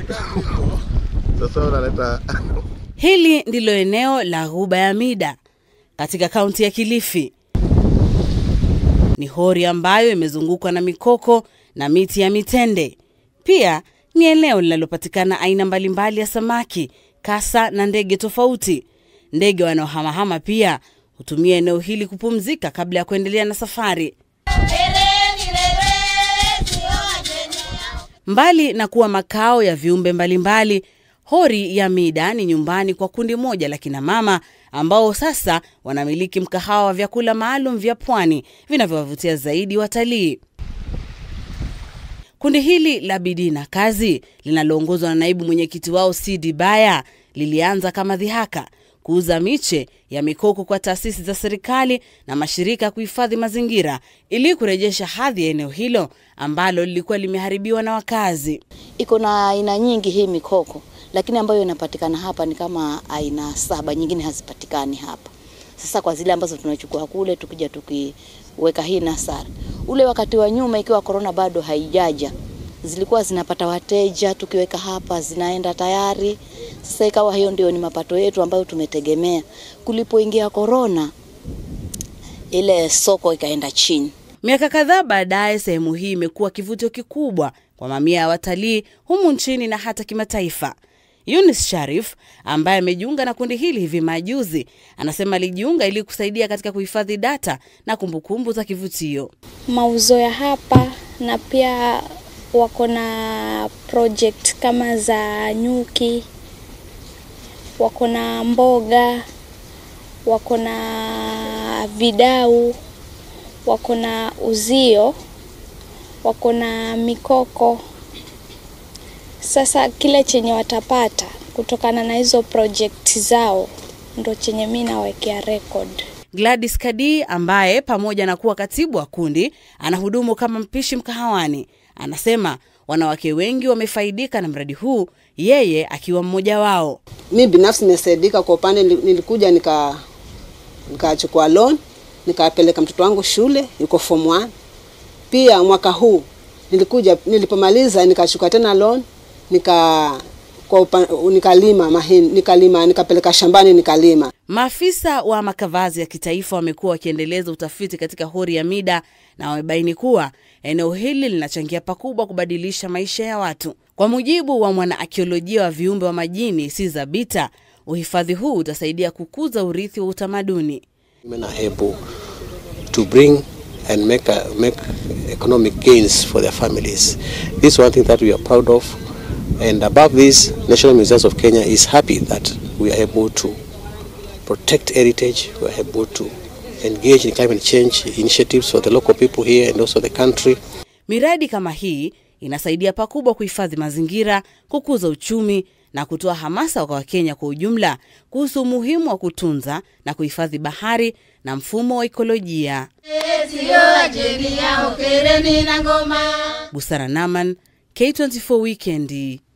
Sasa unaleta Hili ndilo eneo la Ghuba ya Mida katika kaunti ya Kilifi. Ni hori ambayo imezungukwa na mikoko na miti ya mitende. Pia ni eneo linalopatikana aina mbalimbali ya samaki, kasa na ndege tofauti. Ndege wanaohamahama pia hutumia eneo hili kupumzika kabla ya kuendelea na safari. Mbali na kuwa makao ya viumbe mbalimbali, hori ya Mida ni nyumbani kwa kundi moja la kina mama ambao sasa wanamiliki mkahawa wa vyakula maalum vya pwani vinavyowavutia zaidi watalii. Kundi hili la bidii na kazi linaloongozwa na naibu mwenyekiti wao Sidi Baya lilianza kama dhihaka kuuza miche ya mikoko kwa taasisi za serikali na mashirika ya kuhifadhi mazingira ili kurejesha hadhi ya eneo hilo ambalo lilikuwa limeharibiwa na wakazi. iko na aina nyingi hii mikoko, lakini ambayo inapatikana hapa ni kama aina saba, nyingine hazipatikani hapa. Sasa kwa zile ambazo tunachukua kule, tukija tukiweka hii nasari, ule wakati wa nyuma, ikiwa korona bado haijaja, zilikuwa zinapata wateja, tukiweka hapa zinaenda tayari. Sasa ikawa hiyo ndio ni mapato yetu ambayo tumetegemea. Kulipoingia korona, ile soko ikaenda chini. Miaka kadhaa baadaye, sehemu hii imekuwa kivutio kikubwa kwa mamia ya watalii humu nchini na hata kimataifa. Yunis Sharif ambaye amejiunga na kundi hili hivi majuzi, anasema alijiunga ili kusaidia katika kuhifadhi data na kumbukumbu za kivutio. mauzo ya hapa na pia wako na project kama za nyuki, wako na mboga, wako na vidau, wako na uzio, wako na mikoko. Sasa kile chenye watapata kutokana na hizo project zao ndo chenye mi nawekea record. Gladys Kadi ambaye pamoja na kuwa katibu wa kundi anahudumu kama mpishi mkahawani, anasema wanawake wengi wamefaidika na mradi huu, yeye akiwa mmoja wao. mi binafsi nimesaidika kwa upande, nili- nilikuja nika nikachukua loan nikapeleka mtoto wangu shule, yuko form 1. Pia mwaka huu nilikuja, nilipomaliza nikachukua tena loan nika kwa upa, nikalima mahindi, nikalima nikapeleka shambani nikalima. Maafisa wa makavazi ya kitaifa wamekuwa wakiendeleza utafiti katika hori ya Mida na wamebaini kuwa eneo hili linachangia pakubwa kubadilisha maisha ya watu. Kwa mujibu wa mwanaakiolojia wa viumbe wa majini Siza Bita, uhifadhi huu utasaidia kukuza urithi wa utamaduni. women are able to bring and make a, make economic gains for their families. This is one thing that we are proud of. And above this, National Museums of Kenya is happy that we are able to protect heritage, we are able to engage in climate change initiatives for the local people here and also the country. Miradi kama hii inasaidia pakubwa kuhifadhi mazingira, kukuza uchumi na kutoa hamasa kwa Wakenya kwa ujumla kuhusu umuhimu wa kutunza na kuhifadhi bahari na mfumo wa ikolojia. Busara Naman, K24 Weekend.